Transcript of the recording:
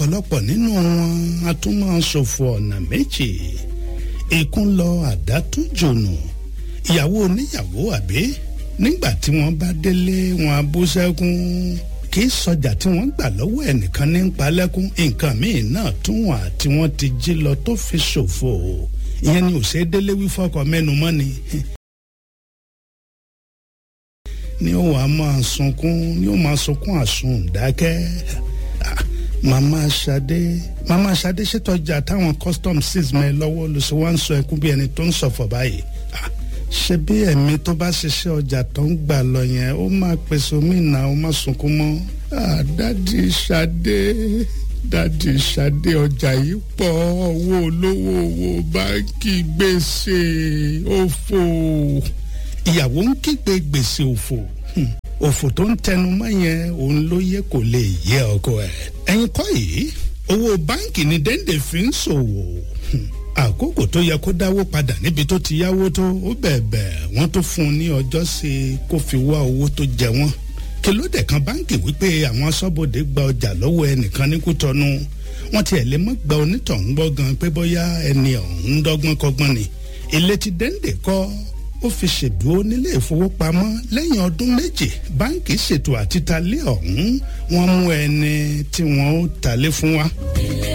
ọ̀pọ̀lọpọ̀ nínú wọn a tún máa ṣòfò ọ̀nà méjì ìkún lọ àdá tún jònù ìyàwó oníyàwó àbí nígbà tí wọ́n bá délé wọn á bú sẹ́kún kì í sọjà tí wọ́n gbà lọ́wọ́ ẹnìkan ní palẹ́kún nǹkan míì náà tún wà tí wọ́n ti jí lọ tó fi ṣòfò ìyẹn ni òṣèré délé wí fọkọ mẹ́nu mọ́ ni ni ó wàá máa sunkún ni ó máa sunkún àsun dákẹ́ màmá Ṣadé màmá Ṣadé ṣètọ́jà táwọn custom six mẹ́ lọ́wọ́ ló ṣe wá ń sọ ẹkún bí ẹni tó ń ṣọ̀fọ̀ báyìí ṣe bí ẹ̀mí tó bá ṣiṣẹ́ ọjà tó ń gbà lọ yẹn ó máa pèsè omi ìnà ó máa sunkún mọ́ dádì Ṣadé dádì Ṣadé ọjà yìí pọ̀ owó olówó owó báńkì gbèsè òfò ìyàwó ń kígbe gbèsè òfò òfò tó ń tẹnu mọ́ yẹn òun ló yẹ kó lè yẹ ọkọ ẹ̀ ẹ̀yin kọ́ yìí owó báńkì ni dẹ́ndé fi ń ṣòwò àkókò tó yẹ kó dáwó padà níbi tó ti yáwó tó ó bẹ̀ẹ̀bẹ̀ wọ́n tó fún un ní ọjọ́ sí i kó fi wá owó tó jẹ wọ́n kìlódé kan báńkì wípé àwọn aṣọ́bodè gba ọjà lọ́wọ́ ẹnìkan ní Kútọ́nù wọ́n tiẹ̀ lè mọ́ gba onítọ̀hún gbọ́ gan pé bóyá ẹni ọ̀hún ń dọ́gbọ́n kọ́gbọ́n ni ilé tí dẹ́ndé kọ́ ó fi ṣèdúró nílé ìfowópamọ́ lẹ́yìn ọdún méjì báńkì ṣètò àtitalé ọ̀hún wọ́n mú ẹni tí wọ́n ó talé fún wa. ilé